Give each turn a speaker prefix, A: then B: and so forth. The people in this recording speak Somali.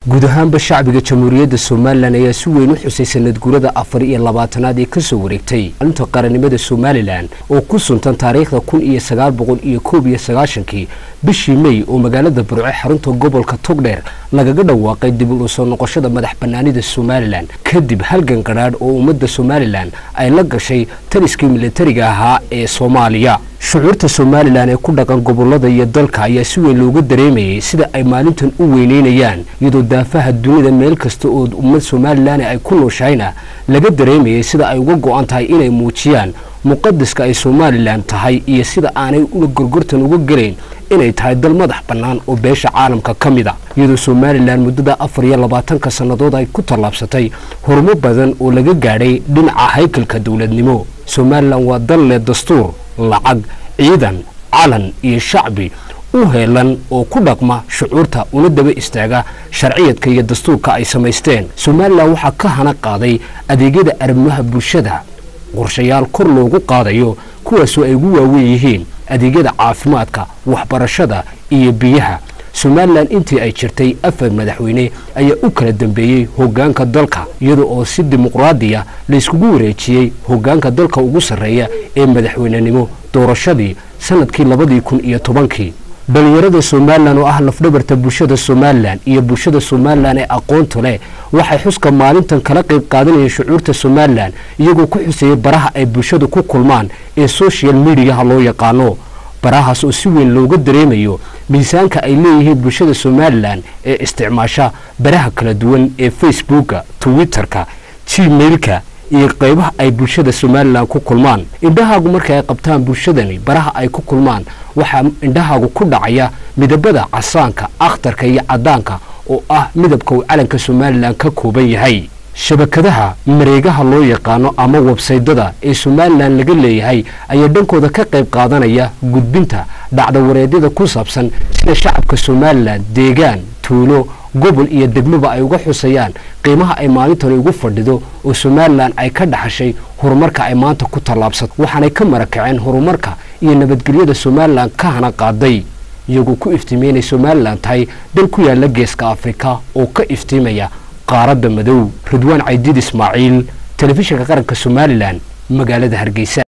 A: guud ahaanba shacbiga jamhuuriyadda somalilan ayaa si weyn u xusay sanad guurada afar iyo labaatanaad ee kasoo wareegtay maalinta qarannimada somalilan oo ku suntan taariikhda kun iyo sagaal boqol iyo koob iyo sagaashankii bishii mey oo magaalada burce xarunta gobolka togdheer lagaga dhawaaqay dib u soo noqoshada madax banaanida somalilan kadib halgan qadhaadh oo ummadda somalilan ay la gashay taliskii militariga ahaa ee soomaaliya shucuurta somalilan ee ku dhaqan gobolada iyo dalka ayaa si weyn looga dareemayay sida ay maalintan u weyneynayaan iyadoo daafaha dunida meel kasta oo ummad somalilan ay ku nooshahayna laga dareemayay sida ay uga go-an tahay inay muujiyaan muqadiska ay somalilan tahay iyo sida aanay una gorgortan uga gelayn inay tahay dal madax bannaan oo beesha caalamka ka mid a iyadoo somalilan muddada afar iyo labaatanka sannadood ay ku tallaabsatay horumar badan oo laga gaadhay dhinaca haykalka dowladnimo somalilan waa dal leh dastuur lacag ciidan calan iyo shacbi u heelan oo ku dhaqma shucuurta una daba istaaga sharciyadka iyo dastuurka ay samaysteen somalilan waxaa ka hana qaaday adeegyada arrimaha bulshada qorshayaal kor loogu qaadayo kuwaasoo ay ugu waawen yihiin adeegyada caafimaadka waxbarashada iyo biyaha somalilan intii ay jirtay afar madaxweyne ayaa u kala dambeeyey hoggaanka dalka iyada oo si dimuqraadiya layskugu wareejiyey hoggaanka dalka ugu sarreeya ee madaxweynenimo doorashadii sanadkii labadii kun iyo tobankii dhalinyarada somalilan oo ah lafdhabarta bulshada somalilan iyo bulshada somalilan ee aqoonta leh waxay xuska maalintan kala qayb qaadanayeen shucuurta somalilan iyagoo ku xuseeyey baraha ay bulshadu ku kulmaan ee social mediaha loo yaqaano barahaas oo si weyn looga dareemayo miisaanka ay leeyihiin bulshada somalilan ee isticmaasha baraha kala duwan ee facebooka twitterka gmailka iyo qaybaha ay bulshada somalilan ku kulmaan indhahaagu marka ay qabtaan bulshadani baraha ay ku kulmaan waxaa indhahaagu ku dhacaya midabada casaanka akhtarka iyo caddaanka oo ah midabka uu calanka somalilan ka kooban yahay shabakadaha mareegaha loo yaqaano ama websaydada ee somalilan laga leeyahay ayaa dhankooda ka qayb qaadanaya gudbinta dhacdawareedyada ku saabsan sida shacabka somalilan deegaan tuulo gobol iyo degmoba ay uga xusayaan qiimaha ay maalintani ugu fadhido oo somalilan ay ka dhaxashay horumarka ay maanta ku tallaabsato waxaanay ka marakaceen horumarka iyo nabadgelyada somalilan ka hana qaaday iyagoo ku iftiimeynay somalilan tahay dal ku yaala geeska afrika oo ka iftiimaya qaaradda madow ridwaan caydiid ismaaciil telefishinka qaranka somalilan magaalada hargeysa